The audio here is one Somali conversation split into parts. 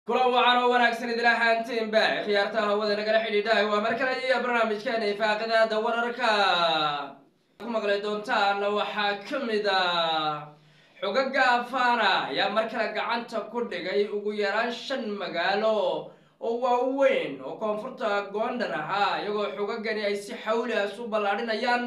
kulan wacan oo wanaagsan idila ahaantiinba khiyaarta hawada nagala xidhiidhahay waa mar kale iyo barnaamijkeena ifaaqidada wararka ku maqli doontaan waxaa ka mid a xogaga afana ayaa mar kale gacanta ku dhigay ugu yaraan shan magaalo oo waaweyn oo koonfurta goondar ahaa iyagoo xogagani ay si xawlias u ballaadhinayaan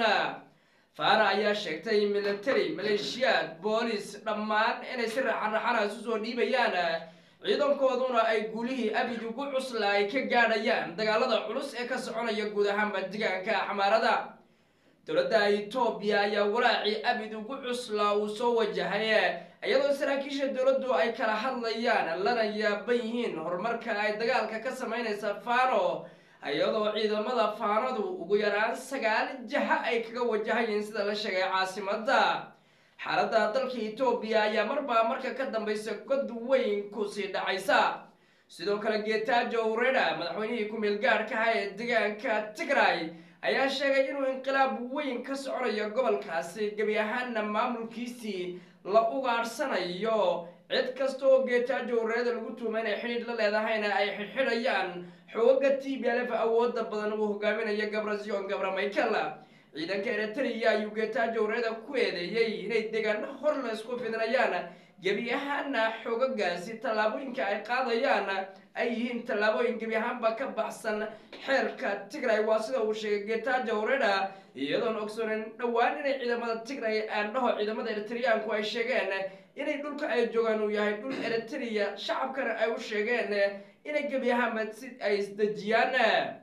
fana ayaa sheegtay military maleeshiyaad boolis dhammaan inay si raxanraxana isu soo dhiibayaan ciidankooduna ay guulihii abid ugu cusla ay ka gaadhayaan dagaalada culus ee ka soconaya guud ahaanba deegaanka xamaarada dowladda etoobiya ayaa walaacii abid ugu cusla uu soo wajahay iyadoo saraakiisha dowladdu ay kala hadlayaan lana yaaban yihiin horumarka ay dagaalka ka samaynaysa fano iyadoo ciidamada faanadu ugu yaraan sagaal jaha ay kaga wajahayeen sida la sheegay caasimada xaaladda dalka etoobiya ayaa marbaa marka ka dambaysa god weyn kusii dhacaysa sidoo kale geetaajo ureda madaxweynihii ku-meel gaadhkaha ee deegaanka tigray ayaa sheegay inuu inqilaab weyn ka soconayo gobolkaasi gebi ahaanna maamulkiisii la ugaadhsanayo cid kasta oo geetaajo ureda lagu tuuma inay xidhiidh la leedahayna ay xidhxidhayaan xooga t b lf awooda badan uu hogaaminayo gabrasion gabra michael ciidanka eritrea ayuu geetaajo ureda ku eedeeyey inay deegaano hor la isku fidinayaan gebi ahaana xoogagaasi tallaabooyinka ay qaadayaan ay yihiin tallaabooyin gebi ahaanba ka baxsan xeerka tigray waa sida uu sheegay geetaajo ureda iyadoon ogsoonin dhowaan inay ciidamada tigray aandhaho ciidamada eritreaanku ay sheegeen inay dhulka ay joogaan uu yahay dhul eritrea shacabkana ay u sheegeen inay gebi ahaanba si ay isdejiyaan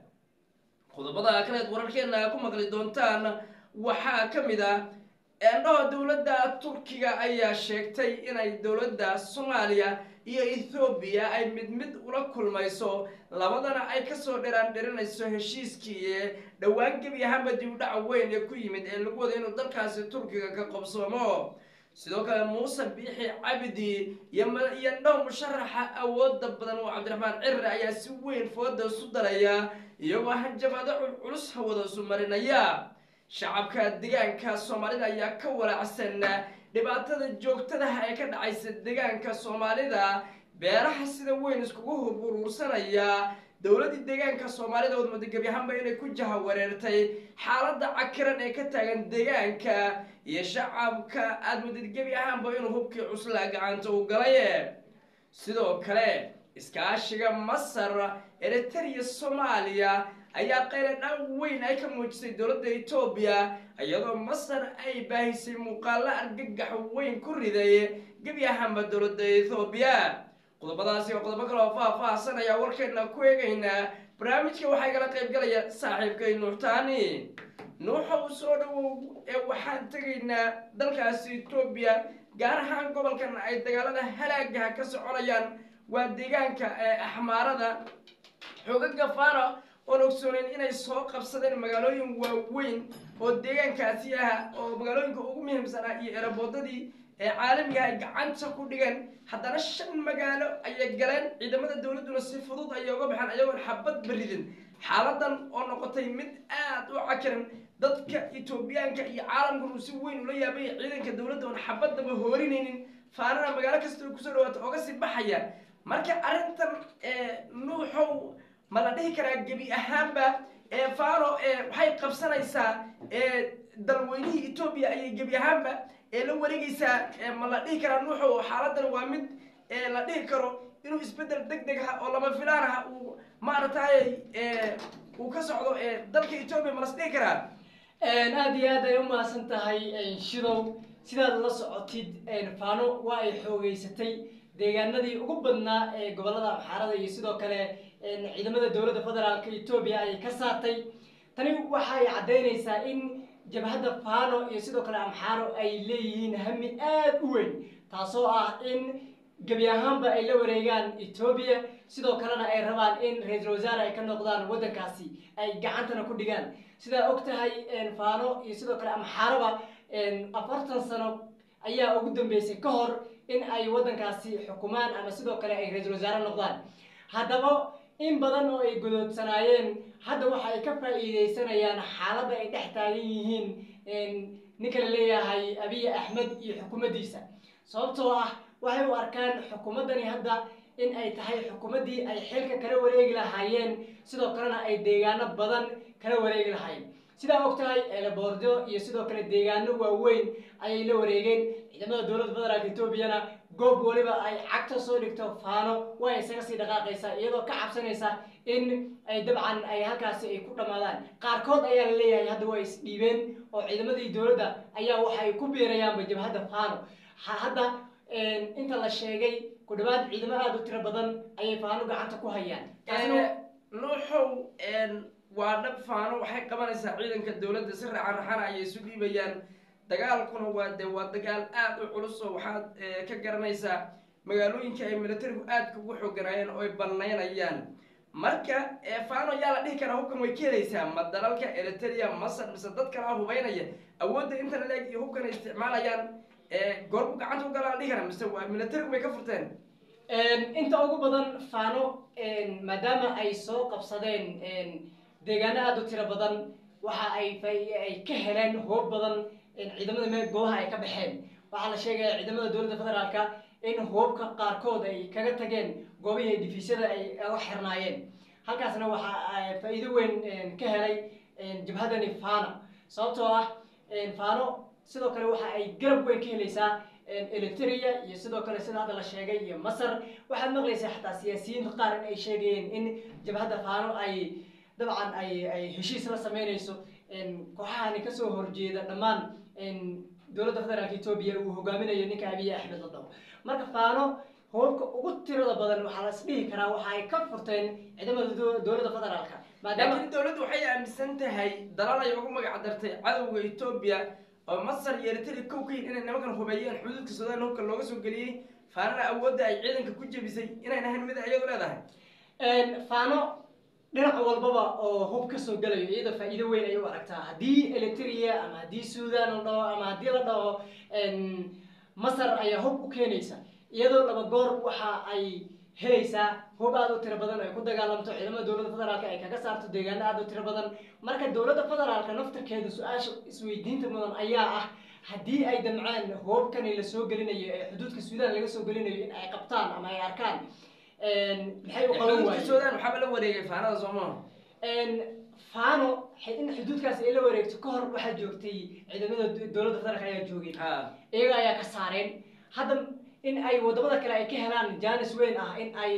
qodobada kaleed wararkeena ku maqli doontaan waxaa ka mid ah eendhaho dowladda turkiga ayaa sheegtay inay dowladda soomaaliya iyo ethoobiya ay mid mid ula kulmayso labadana ay kasoo dheraan dhirinayso heshiiskii dhowaan gebi ahaanba dib udhaca weyn ee ku yimid ee lagu wada inuu dalkaasi turkiga ka qobsoomo sidoo kale muuse biixi cabdi iyo ndhaho musharaxa awooda badan oo cabdiraxmaan cirre ayaa si weyn fooda isu daraya iyagoo hanjabaado culculus hawada isu marinaya shacabka deegaanka soomaalida ayaa ka walaacsan dhibaatada joogtadaha ee ka dhacaysa deegaanka soomaalida beeraha sida weyn iskugu hub uruursanaya dowladdii deegaanka soomaalida ood muddo gebi ahaanba inay ku jaha wareertay xaaladda cakiran ee ka taagan deegaanka iyo shacabka aada muddad gebi ahaanba inuu hubkii cuslaa gacanta u galay sidoo kale iskaashiga masar eritrea soomaaliya ayaa qayladhaan weyn ay ka muujisay dowladda etoobiya iyadoo masar ay baahisay muuqaalo argagax weyn ku riday gebi ahaanba dowladda ethoobiya qodobadaasi oo qodobo kale oo faah-faahsan ayaa warkeena ku eegaynaa barnaamijka waxaa igala qaybgalaya saaxiibkay nuuxtaani nuuxa u soo dhawow ee waxaan tegaynaa dalkaasi etoobiya gaar ahaan gobolkan ay dagaalada halaagaha ka soconayaan waa deegaanka ee axmaarada xoogaga fara oon ogsooneyn inay soo qabsadeen magaalooyin waaweyn oo deegaankaasi ah oo magaalooyinka ugu muhiimsanaa iyo eraboodadii ee caalamiga ay gacanta ku dhigeen haddana shan magaalo ayay galeen ciidamada dowladduna si fudud ayay uga baxeen ayagoon xabad baridin xaaladan oo noqotay mid aad u cakiran dadka etoobiyaanka iyo caalamkan uu si weyn ula yaabay ciidanka dowladda oon xabadaba hoorinaynin faanana magaalo kasta oo kusoo dhawaata ooga sii baxaya marka arrintan nuuxow ma la dhihi karaa gebi ahaanba fano waxay qabsanaysaa dalweynihii etoobiya ayay gebi ahaanba la wareegaysaa ma la dhihi karaa nuuxow xaaladan waa mid la dhihi karo inuu isbedel deg deg ah oo lama filaan ah uu maaragtay uu ka socdo dalka etoobiya ma las dhihi karaa aada iyo aad ay u mahadsan tahay shidow sidaad la socotid fano waa ay xoogeysatay deegaanadii ugu badnaa ee gobolada amxaarada iyo sidoo kale ciidamada dowladda federaalka etoobiya ay ka saartay tani waxay caddaynaysaa in jabhadda fano iyo sidoo kale amxaaro ay leeyihiin hami aada u weyn taasoo ah in gebi ahaanba ay la wareegaan etoobiya sidoo kalena ay rabaan in ra-iisul wasaare ay ka noqdaan waddankaasi ay gacantana ku dhigaan sidaa og tahay fano iyo sidoo kale amxaaraba afartan sano ayaa ugu dambeysay ka hor in ay waddankaasi xukumaan ama sidoo kale ay ra-iisul wasaare noqdaan haddaba in badan oo ay godoodsanaayeen hadda waxa ay ka faa'iideysanayaan xaaladda ay dhex taagan yihiin ninka la leeyahay abiy axmed iyo xukuumaddiisa sababtoo ah waxay u arkaan xukuumaddani hadda in ay tahay xukuumaddii ay xilka kala wareegi lahaayeen sidoo kalena ay deegaano badan kala wareegi lahaayeen sidaa og tahay eelaboordo iyo sidoo kale deegaano waaweyn ayay la wareegeen ciidamada dowladda federaalk etoobiyana goob waliba ay cagta soo dhigto faano way isaga sii dhaqaaqaysaa iyadoo ka cabsanaysa in ay dabcan ay halkaasi ay ku dhammaadaan qaarkood ayaa la leeyahay hadda waa isdhiibeen oo ciidamadii dowladda ayaa waxa ay ku biirayaanba jabhadda faano hadda inta la sheegay ku dhawaad ciidamo aada u tiro badan ayay faano gacanta ku hayaan nuuxow waa dhab faano waxay qabanaysaa ciidanka dowladda si racan raxana ayay isu dhiibayaan dagaalkuna waa de waa dagaal aada u culus oo waxaad ka garanaysaa magaalooyinka ay militarigu aadka ugu xooganaayeen oo ay banaynayaan marka faano yaa la dhihi karaa hubkan way ka helaysaa ma dalalka eritrea masar mise dad kalaa hubaynaya awoodda inta la leeg iyo hubkan ay isticmaalayaan goorbu gacanta u galaa la dhihi karaa mise waa militarigu bay ka furteen inta ugu badan faano maadaama ay soo qabsadeen deegaano aada u tiro badan waxa ay ay ka heleen hoob badan ciidamada meel goobaha ay ka baxeen waxaa la sheegaya ciidamada dowladda federaalka in hoobka qaarkood ay kaga tageen goobihii difiisyada ay uga xirnaayeen halkaasna waxa faa-iido weyn ka helay jabhadani fano sababtoo ah fano sidoo kale waxa ay garab weyn ka helaysaa eritrea iyo sidoo kale sida hadda la sheegay iyo masar waxaad maqlaysaa xataa siyaasiyiinta qaar in ay sheegayeen in jabhadda fano ay dabcan ay ay heshiis la sameynayso kooxahani kasoo horjeeda dhammaan dowladda federaalka etoobiya uu hogaaminayo ninka abiy axmed la dhaho marka faano hoobka ugu tirada badan waxaa la isdhihi karaa waxa ay ka furteen ciidamada dowladda federaalka maadaama laakiin dowladdu waxay aaminsan tahay dalal ay ugu magac dartay cadowga etoobiya oo masar iyo eritrea kow ka yihin inay nimankan hubeeyeen xuduudka suudaan hubka looga soo geliyey faanana awoodda ay ciidanka ku jebisay inayn ahayn mid iyadu leedahay faano dhinac walbaba oo hub kasoo gelayo iyadoo faa-iido weyn ay u aragtaa haddii eritrea ama haddii suudan la dhaho ama haddii la dhaho masar ayaa hub u keenaysa iyadoo laba goor waxa ay helaysaa hub aada u tiro badan ay ku dagaalamto ciidamada dowladda federaalka ay kaga saarto deegaano aada u tiro badan marka dowladda federaalka naftarkeeda su-aasha isweydiinta mudan ayaa ah haddii ay damceen hoobkani lasoo gelinayo ee xuduudka suudaan laga soo gelinayo in ay qabtaan ama ay arkaan maxay u qaban xuduudka waayeen suudaan waxaaba la wareegay faanada soomaa faano in xuduudkaasi ay la wareegto ka hor waxaa joogtay ciidamada dowladda federaalka ayaa joogay ha iyaga ayaa ka saareen hadda in ay wadamada kale ay ka helaan janis weyn ah in ay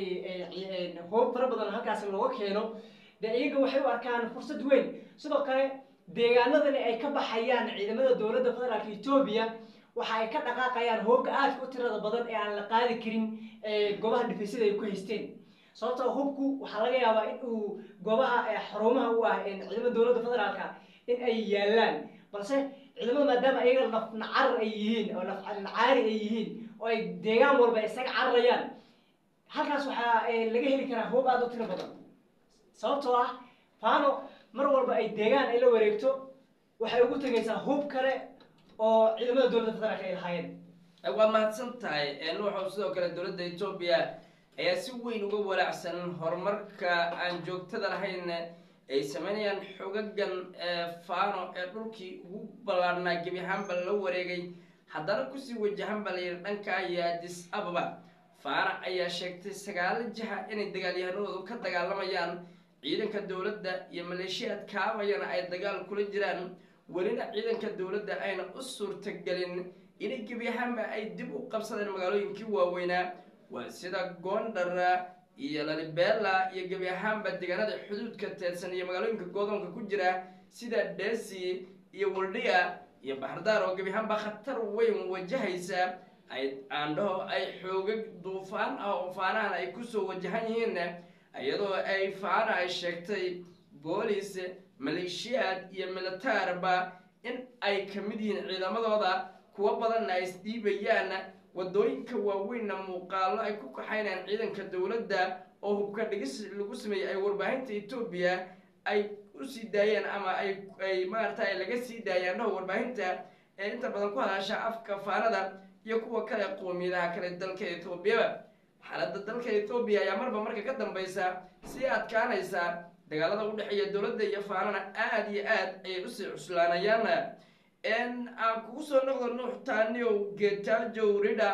hoob fara badan halkaasi looga keeno dee iyaga waxay u arkaan fursad weyn sidoo kale deegaanadani ay ka baxayaan ciidamada dowladda federaalka etoobiya waxa ay ka dhaqaaqayaan hoobka aadka u tirada badan ee aan la qaadi karin ee goobaha dhifaysyada ay ku haysteen sababtoo hubku waxaa laga yaabaa in uu goobaha ee xarumaha u ah ee ciidamada dowladda federaalka in ay yaalaan balse ciidamada maadaama ayaga laf nacar ay yihiin oo laf nacaari ay yihiin oo ay deegaan walba isaga cararayaan halkaas waxaa eh, laga heli karaa hoob aada u tiro badan sababtoo ah faano mar walba ay deegaan ay la wareegto waxay ugu tegaysaa hub kale oo ciidamada dowladda federaalka ay lahaayeen waa mahadsan tahay nuuxow sidoo kale dowladda etoobiya ayaa si weyn uga walaacsan horumarka aan joogtada lahayn ay sameynayaan xogagan faano ee dhulkii ugu ballaarhnaa gebi ahaanba la wareegay haddana kusii wajahan baa layidhi dhanka iyo adis ababa faana ayaa sheegtay sagaalo jiha inay dagaalyahanadoodu ka dagaalamayaan ciidanka dowladda iyo maleeshiyaad kaabayana ay dagaal kula jiraan welina ciidanka dowladda ayna u suurtagelin inay gebi ahaanba ay dib u qabsadeen magaalooyinkii waaweynaa waa sida gondara iyo lalibela iyo gebi ahaanba deegaanada xuduudka teedsan iyo magaalooyinka godoonka ku jira sida desi iyo waldhiya iyo baxardaar oo gebi ahaanba khatar weyn wajahaysa ay aandhaho ay xoogag duufaan ah oo faanahan ay kusoo wajahan yihiin iyadoo ay faana ay sheegtay boolis maleeshiyaad iyo militaarba in ay ka mid yihiin ciidamadooda kuwo badanna ay isdhiibayaan wadooyinka waaweynna muuqaalo ay ku kaxaynayaan ciidanka dowladda oo hubka dhigis lagu sameeyey ay warbaahinta etoobiya ay usii daayeen ama ay ay maarata ay laga sii daayeen dhaho warbaahinta ee inta badan ku hadasha afka faanada iyo kuwa kale qoomiyadaha kale dalka etoobiyaba xaaladda dalka etoobiya ayaa marba marka ka dambeysa sii adkaanaysa dagaalada u dhexeeya dowladda iyo faanana aada iyo aad ayay usii cuslaanayaan aan kugu soo noqdo nuux taaniyow getajow ridha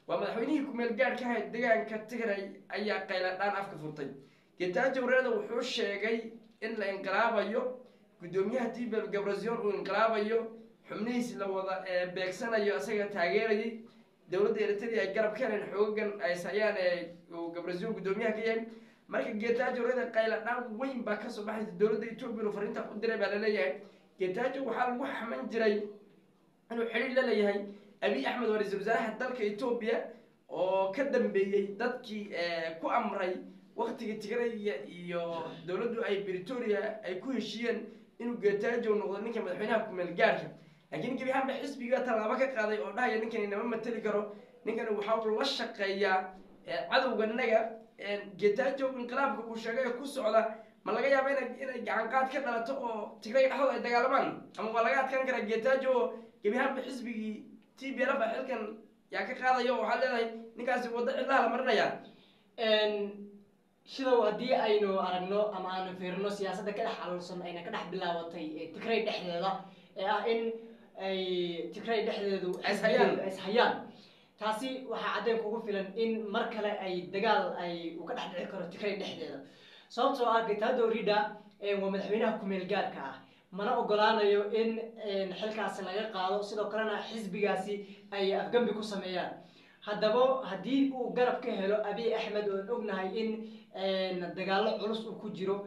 waa madaxweynihii kumeel gaadh ka ahayd deegaanka tigray ayaa qayladhaan afka furtay getaajo reeda wuxuu sheegay in la inqilaabayo guddoomiyaha tibel gabrasion uu inqilaabayo xubnihiis la wada beegsanayo isaga taageerayay dowladda eritrea ay garab ka heleen xoogan ayshayaan ee uu gabrasion guddoomiyaha ka yahay marka getaajo reeda qayladhaan weyn baa kasoo baxaysa dowladda etoobiya fariinta u diray baa laleeyahay getaajo waxaa lagu xaman jiray inuu xidhiir la leeyahay abiy axmed waa ra-iisul wasaaraha dalka etoobiya oo ka dambeeyey dadkii ku amray waktigii tigraya iyo dowladdu ay britoria ay ku heshiiyeen inuu getaajo noqdo ninka madaxweynaha kumeel gaarhka laakiin gebi ahaanba xisbiga tallaabo ka qaaday oo dhahaya ninkan inama mateli karo ninkan waxa uu la shaqeeyaa cadowganaga getaajo inqilaabka uu sheegay ku socda ma laga yaaba ina inay gacan qaad ka dhalato oo tigray dhexdooda ay dagaalamaan ama waa laga adkaan karaa getaajo oo gebi ahaanba xisbigii t b lf xilkan yaa ka qaadaya oo waxaad leedahay ninkaasi waddo cidlaha la marinayaa shidow haddii aynu aragno ama aanu fiirino siyaasadda ka dhex xaluulsan ayna ka dhex bilaabatay tigray dhexdeeda ee ah in ay tigray dhexdeedu Ishayaan. ishayaan taasi waxaa caddeyn kugu filan in mar kale ay dagaal ay uu ka dhex dhici karo tigray dhexdeeda sababtoo ah getaado rida waa madaxweynaha kumeel gaarka ah mana ogolaanayo in xilkaasi laga qaado sidoo kalena xisbigaasi ay afgambi ku sameeyaan haddaba haddii uu garab ka helo abiy axmed oon ognahay in dagaallo culus uu ku jiro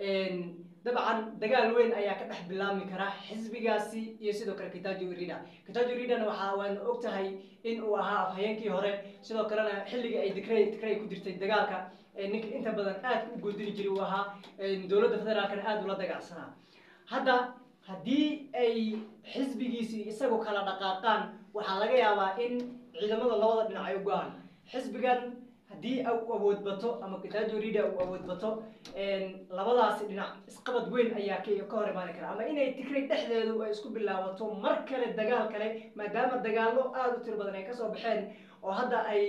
dabcan dagaal weyn ayaa ka dhex bilaabmi kara xisbigaasi iyo sidoo kale kitajo rida kitajo ridana waxaa waanu og tahay in uu ahaa afhayeenkii hore sidoo kalena xilligii ay dikray dikray ku jirtay dagaalka ninka inta badan aad u goodini jiray uu ahaa dowladda federaalkana aada ula dagaalsanaa hadda haddii ay xisbigiisii isagoo kala dhaqaaqaan waxaa laga yaabaa in ciidamada labada dhinac ay u go-aan xisbigan haddii uu awood bato ama kitajo rida uu awood bato labadaasi dhinac isqabad weyn ayaa ka ka hor imaani kara ama inay tigray dhexdeedu ay isku bilaabato mar kale dagaal kale maadaama dagaallo aada u tiro badan ay kasoo baxeen oo hadda ay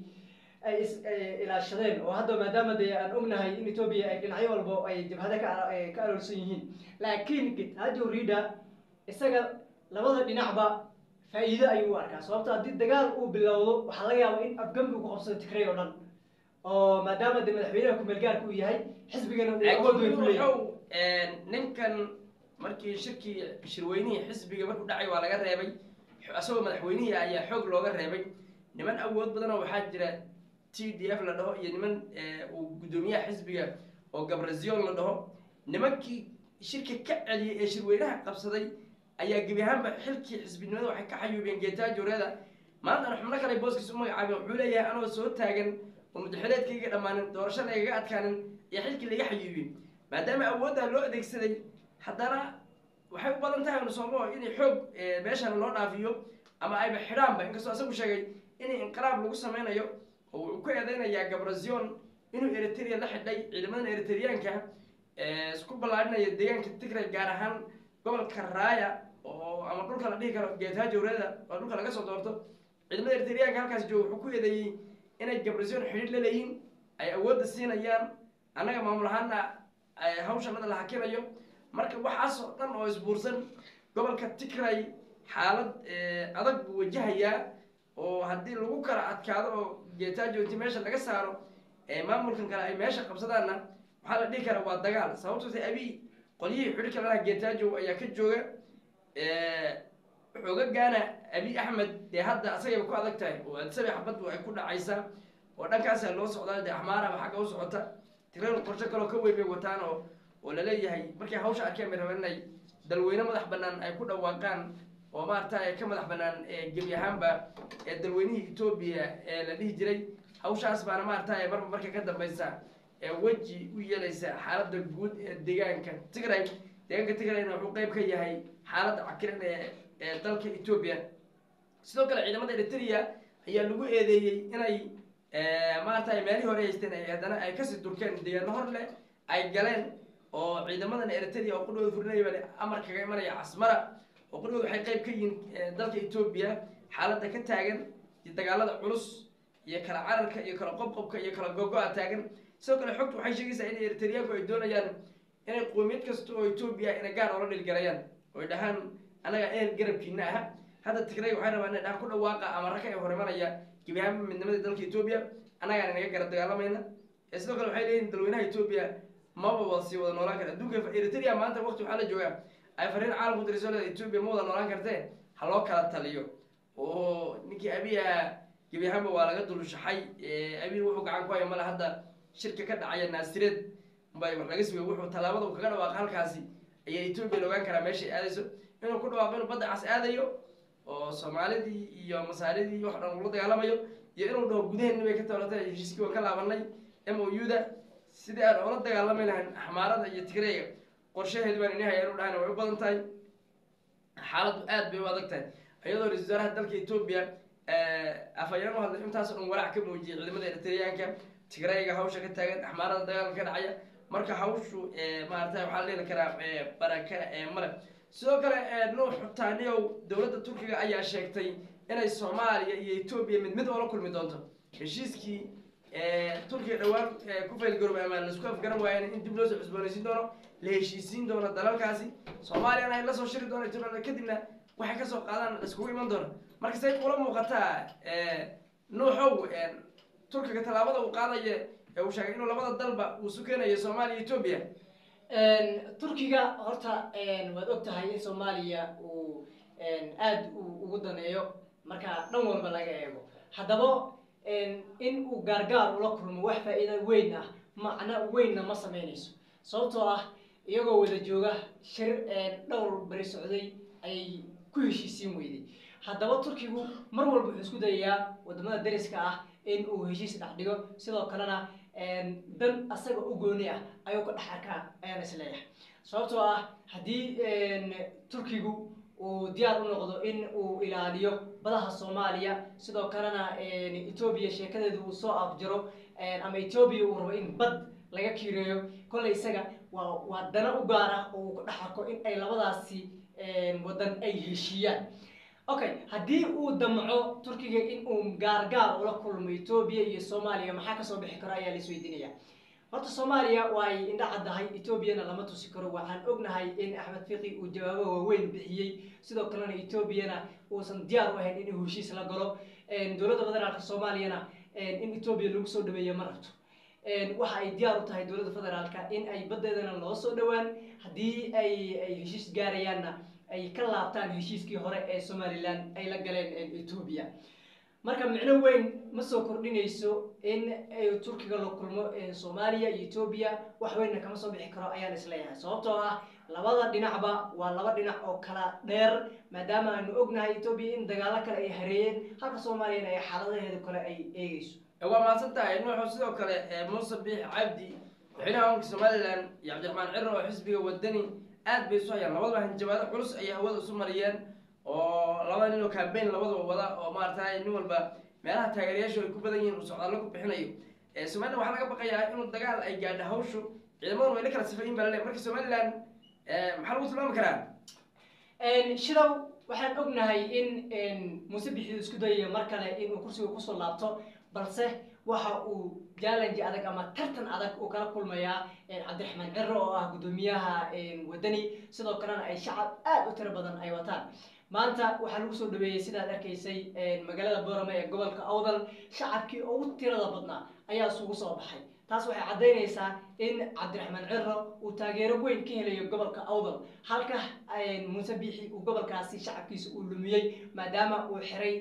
ay is ilaashadeen oo hadda maadaama dee aan ognahay in etoobiya ay dhinacyo walba ay jabhada ka ka aroorsan yihiin laakiin kitajo rida isaga labada dhinacba faa'iido ayuu u arkaa sababto haddii dagaal uu bilowdo waxaa laga yaaba in afgambi uu ku qabsado tigray oo dhan oo maadaama de madaxweynaha kumeel gaarka uu yahay xisbigana uu awood weyn ku leeyahay wuxuu ninkan markii shirkii shirweynihii xisbiga markuu dhacay waa laga reebay isagoo madaxweynihii ayaa xoog looga reebay niman awood badanoo waxaa jira t d f la dhaho iyo niman uu guddoomiyaha xisbiga oo gabrazion la dhaho nimankii shirka ka celiyay ee shirweynaha qabsaday ayaa gebi ahaanba xilkii xisbinimada waxay ka xayuubeen geetaajoreeda maantana xubno kale booskiis u magacaabeen wuxuu leeyahay anoo soo taagan oo mudaxileedkayga dhammaanin doorasho laygaga adkaanin iyo xilkii laga xayuubiyey maadaama awooddaa loo adeegsaday haddana waxay u badan tahay nusoomo inay xoog meeshan loo dhaafiyo ama ayba xidhaanba inkastoo asagu sheegay inay inqiraab lagu sameynayo oo wuxuu ku eedeynayaa gabrazion inuu eritrea la xidhay ciidamadan eritriyaanka isku ballaadhinaya deegaanka tigray gaar ahaan gobolka raaya oo ama dhulka la dhihi karo geetaajowreeda oo dhulka laga soo doorto ciidamada eritriyaanka halkaas jooga wuxuu ku eedeeyey inay gabrazion xidhiir la leeyihin ay awoodda siinayaan annaga maamul ahaana hawshanada la hakinayo marka waxaasoo dhan oo isbuursan gobolka tigray xaalad adag buu wajahayaa oo haddii lagu kala adkaado oo geetaajo inti meesha laga saaro maamulkan kale ay meesha qabsadaanna waxaa la dhihi karaa waa dagaal sababtoo ta abiy qolyihii xidhiirka lalaha geetaajo ayaa ka jooga xoogagaana abiy axmed dee hadda asagayba ku adag tahay oo adsabi xabaddu ay ku dhacaysaa oo dhankaasaa loo socdaa dee axmaaraba xagga u socota tiradu qorsho kaloo ka weyn bay wataan oo oo laleeyahay markay hawsha arkeen bay rabeen inay dalweyne madax banaan ay ku dhawaaqaan oo maarata ka madax banaan gebi ahaanba dalweynihii etoobiya ee la dhihi jiray hawshaas baana maarata marba marka ka dambaysa weji u yeelaysa xaaladda guud ee deegaanka tigray deegaanka tigrayna wuxuu qeyb ka yahay xaaladda cakiran ee ee dalka etoobiya sidoo kale ciidamada eritrea ayaa lagu eedeeyey inay maarata meelihii hore haysteen ay haddana ay kasii durkeen deegaano hor leh ay galeen oo ciidamadan eritrea oo qudhooda furinaya baa amar kaga imanaya casmara oo qudhooda waxay qeyb ka yihiin dalka etoobiya xaaladda ka taagan iyo dagaalada culus iyo kala cararka iyo kala qobqobka iyo kala gogo-a taagan sidoo kale xogtu waxay sheegaysaa in eritriyaanku ay doonayaan inay qoomiyad kasta oo etoobiya ina gaar oola dhilgalayaan oy dhahaan annaga ehel garabkiina aha hadda tigray waxay rabaan inay dhahaan ku dhawaaqa ama raka ee hor imanaya gebi ahaanba midnimadii dalka etoobiya annagaan inaga garab dagaalamayna ee sidoo kale waxay leeyihin dalweynaha etoobiya maba wada sii wada noolaan kara adduunka eritrea maanta waqti waxaa la joogaa ay fariin caalamku diriso leeda etoobiya ma wada noolaan kartee ha loo kala taliyo oo ninkii abiya gebi ahaanba waa laga dulushaxay abiy wuxuu gacan ku haya male hadda shirka ka dhacaya naasireed bay wax laga sugay wuxuu tallaabada uu kaga dhawaaqa halkaasi ayaa etoobiya la ogaan karaa meeshay aadayso inuu ku dhawaaqo inuu badda cas aadayo oo soomaalidii iyo masaaridii wax dhan ula dagaalamayo iyo inuu dhaho gudaheenni bay ka toolatay heshiiskii waan ka laabanay m o u da sidii aan ula dagaalami lahayn axmaarada iyo tigreega qorshaheedu baan ini haya inu dhahana way u badan tahay xaaladdu aad bay u adag tahay iyadoo ra-isul wasaaraha dalka etoobiya afhayeen u hadlay intaasoo dhan walaac ka muujiyay ciidamada eritreyaanka tigreega hawsha ka taagan axmaarada dagaalka ka dhacaya marka hawshu maarata waxaa la heli karaa baraka male sidoo kale nuux taaniyow dowladda turkiga ayaa sheegtay inay soomaaliya iyo etoobiya mid mid oola kulmi doonto heshiiskii turkiga dhowaan ku faylgarooba ama laisku afgaran waayeen in dib loo soo cusboonaysiin doono la heshiisiin doono dalalkaasi soomaaliyana ay la soo shiri doono etoobiya kadibna waxay kasoo qaadaan laiskugu iman doono marka say ula muuqataa nuuxow turkiga tallaabada uu qaadaya ee uu sheegay inuu labada dalba uu sukeenayo soomaaliya etoobiya turkiga horta waad og tahay in soomaaliya uu aada ugu daneeyo marka dhan walba laga eego haddaba in uu gaargaar ula kulmo wax faa-iida weyn ah macno weynna ma sameynayso sababtoo ah iyagoo wada jooga shir dhowr beri socday ayay ku heshiisiin weyday haddaba turkigu mar walba wuxuu isku dayayaa wadamada dariska ah in uu heshiis dhex dhigo sidoo kalena dan asaga u gooni ah ayuu ka dhex arkaa ayaan isleeyahay sababtoo ah haddii turkigu uu diyaar u noqdo in uu ilaaliyo badaha soomaaliya sidoo kalena etoobiya sheekadeedu uu soo afjaro ama etoobiya uu rabo in bad laga kiireeyo kolley isaga waa waa dana u gaar ah oo uu ka dhex arko in ay labadaasi wadan ay heshiiyaan okay haddii uu damco turkiga in uu gaargaar ula kulmo etoobiya iyo soomaaliya maxaa kasoo bixi karo ayaa laisweydiinaya horta soomaaliya waa ay indha caddahay etoobiyana lama tusi karo waxaan ognahay in axmed fiqi uu jawaabo waaweyn bixiyey sidoo kalena etoobiyana uusan diyaar u ahayn inuu heshiis la galo dowladda federaalka soomaaliyana in etoobiya lagu soo dhaweeyo ma rabto waxa ay diyaar u tahay dowladda federaalka in ay baddeedana loo soo dhowaan haddii ay ay heshiis gaarayaanna ay ka laabtaan heshiiskii hore ee somalilan ay la galeen etoobiya marka micno weyn ma soo kordhinayso in turkiga la kulmo soomaaliya iyo etoobiya wax weynna kama soo bixi karo ayaan isleeyahay sababtoo ah labada dhinacba waa laba dhinac oo kala dheer maadaama aanu ognahay etoobiya in dagaalo kale ay hareeyeen halka soomaaliyana ay xaaladaheeda kale ay eegeyso waa mahadsan tahay nuuxu sidoo kale muuse biix cabdi madaxweynaha wanka somalilan iyo cabdiraxmaan ciro oo xisbiga wadani aad bay isu hayaan labadaba hanjabaado culus ayay hawada isu mariyeen oo labada nin oo cambain labadaba wada oo maaragtay nin walba meelaha taageerayaashu ay ku badan yihiin uu socdaallo ku bixinayo somalilan waxaa laga baqayaa inuu dagaal ay gaadho hawshu ciidamadan way la kala sifayin baa lale marka somalilan maxaa lagu tilmaami karaa shidow waxaan ognahay in muuse bixidu isku dayaya mar kale inuu kursiga kusoo laabto balse waxa uu challenge adag ama tartan adag uu kala kulmayaa cabdiraxmaan ciro oo ah guddoomiyaha wadani sidoo kalena ay shacab aada u tiro badan ay wataan maanta waxaa lagu soo dhaweeyey sidaad arkaysay magaalada boorame ee gobolka awdal shacabkii ugu tirada badnaa ayaa isugu soo baxay taas waxay caddaynaysaa in cabdiraxmaan ciro uu taageero weyn ka helayo gobolka awdal halka muuse biixi uu gobolkaasi shacabkiisa uu lumiyey maadaama uu xiray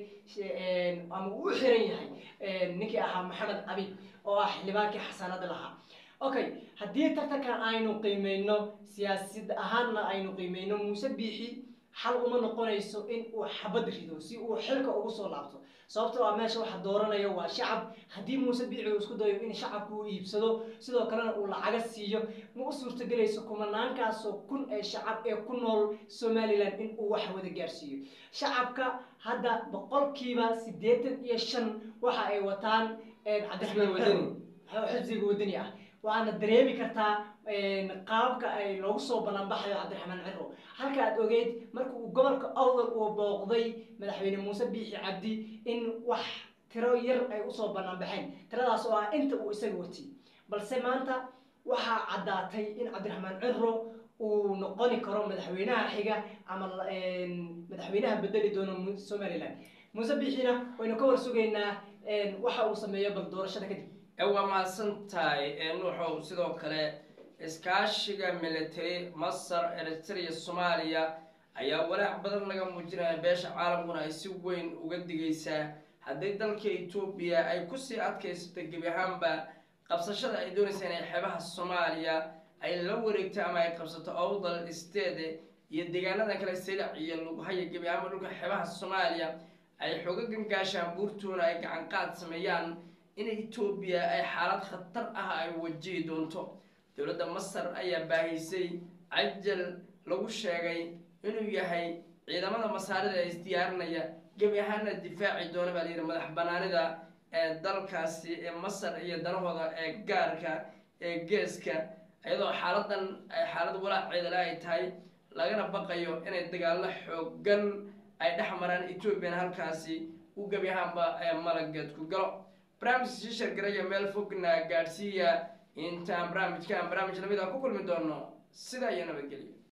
ama uu u xiran yahay ninkii ahaa maxamed cabib oo ah xildhibaankii xasanada lahaa okay haddii tartankan aynu qiimeyno siyaasad ahaanna aynu qiimeyno muuse biixi xal uma noqonayso in uu xabad rido si uu xilka ugu soo laabto sababtoo ah meesha waxa dooranaya waa shacab haddii muuse biici uu isku dayo in shacabku uu iibsado sidoo kalena uu lacaga siiyo ma u suurtagelayso kumanaankaasoo kun ee shacab ee ku nool somalilan in uu wax wada gaarsiiyo shacabka hadda boqolkiiba siddeetan iyo shan waxa ay wataan cabdiraxmaan wadani xisbiga wadani ah waana dareemi kartaa qaababka ay loogu soo banaanbaxayo cabdiraxmaan ciro halka aad ogeyd marka uu gobolka awdal uu booqday madaxweyne muuse biixi cabdi in wax tiro yar ay usoo banaanbaxeen tiradaas oo ah inta uu isaga watiyey balse maanta waxaa caddaatay in cabdiraxmaan ciro uu noqoni karo madaxweynaha xiga ama madaxweynaha bedeli doono somalilan muuse biixina waynu ka war sugaynaa waxa uu sameeyo bal doorashada kadib ee waa mahadsan tahay nuuxow sidoo kale iskaashiga military masar eritrea soomaaliya ayaa walaac badan laga muujinaya beesha caalamkuna ay si weyn uga digaysaa haddii dalka etoobiya ay kusii adkaysato gebi ahaanba qabsashada ay doonaysa inay xeebaha soomaaliya ay la wareegto ama ay qabsato owdal state iyo deegaanada kale silic iyo lughaya gebi ahaanba dhulka xeebaha soomaaliya ay xoogagan gaashaan buurtuuna ay gacan qaad sameeyaan in etoobiya ay xaalad khatar ah ay wajihi doonto dowladda masar ayaa baahisay cajal lagu sheegay inuu yahay ciidamada masaarida ee isdiyaarinaya gebi ahaana difaaci doona baa layidhi madax banaanida ee dalkaasi ee masar iyo danahooda ee gaarka ee geeska iyadoo xaaladan ay xaalad walaaceedale ay tahay lagana baqayo inay dagaalo xoogan ay dhex maraan ethoobiana halkaasi u gebi ahaanba ee malageed ku galo barnaamijka shiishar garaya meel fogna gaadhsiiya intaan barnaamijkan barnaamij lamid a ku kulmi doono sidaa iyo nabadgelyo